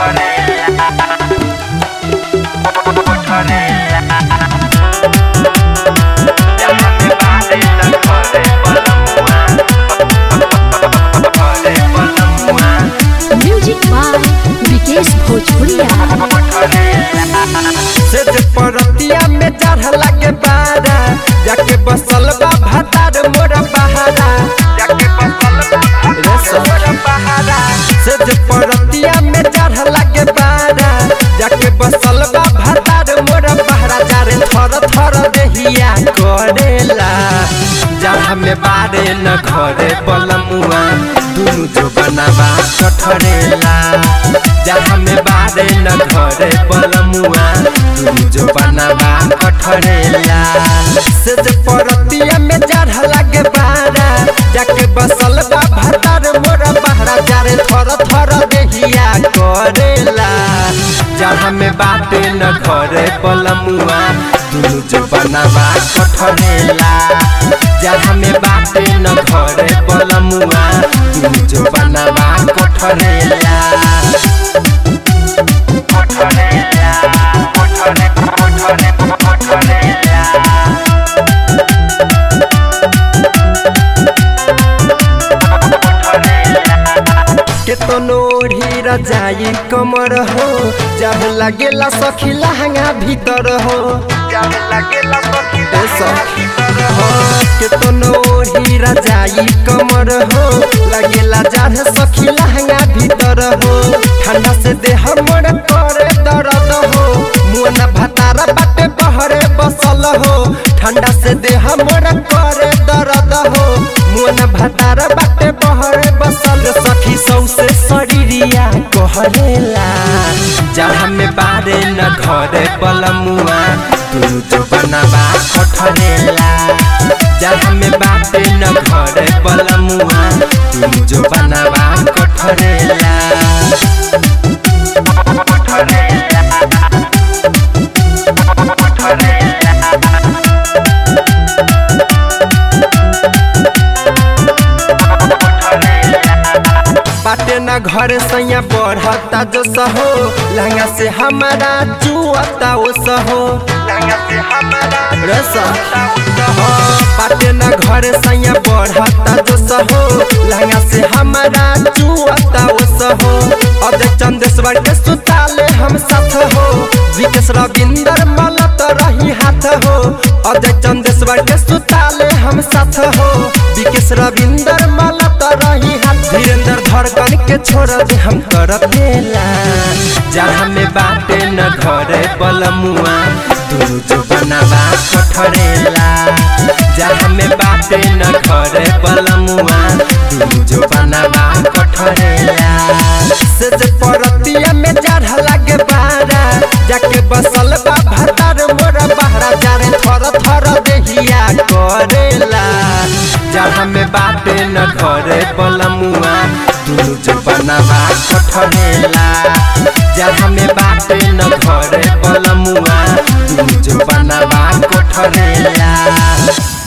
music by Vikesh भोजपुरिया से जे परतिया में चढ़ लगे बारा जाके बसल बा भातार मोरा बहारा जाके बसल बा मोरा बहारा से जे परतिया में चढ़ लगे बारा जाके बसल बा भातार मोरा बहारा जारे थर थर देहिया करेला जहाँ में बारे न घरे बलमुआ दुनु जो बनावा कठरेला जहाँ में बारे न घरे बलमुआ दुनु जो बनावा कठरेला से जे परतिया में चढ़ लगे बारा जाके बसल बा भातार मोरा बहरा जारे थर थर देहिया करेला जहाँ में बाटे न घरे बलमुआ दुनु जो बनावा कठरेला जहाँ में बाटे न घरे बलमुआ दुनु जो बनावा कठरेला कठरेला कठरे कठरे कठरेला केतनो ढीर जाई कमर हो जब लगेला सखी लहंगा भीतर हो जब लगेला सखी भीतर हो केतनो ढीर जाई कमर हो लगेला जाढ़ सखी लहंगा भीतर हो ठंडा से देह मोर करे दर्द हो मुन भतार बाटे बहरे बसल हो ठंडा से देह मोर करे दर्द हो मुन भतार बाटे बहरे बसल सखी सौसे शरीरिया कहरेला जहाँ में बारे न घरे बलमुआ तू जो बनावा कठरेला जहाँ में बाटे न घरे बलमुआ तू जो बनावा कठरेला कठरेला बाटे न घर सैया बढ़ता जो सहो लहंगा से हमारा चुअता ओ सहो लहंगा से हमारा बाटे न घर सैया बढ़ता जो सहो लहंगा से हमारा चुअता ओ सहो अजय चंदेश्वर के सुताले हम साथ हो विकेश रविंदर मलत रही हाथ हो अजय चंदेश्वर के सुताले हम साथ हो विकेश रविंदर मलत रही हाथ धीरेन्द्र धड़कन के छोड़ दे हम कर देला जहाँ में बाटे न घरे बलमुआ दुनु जो बनावा कठरेला जहाँ में बाटे न घरे बलमुआ दुनु जो बनावा कठरेला से जे परतिया में चढ़ लगे बारा जाके बसल बा भातार मोरा बहरा जारे थर थर देहिया करेला जहाँ में बाटे न घरे बलमुआ दुनु जो बनावा कठरेला जहाँ में बाटे न घरे बलमुआ दुनु जो बनावा कठरेला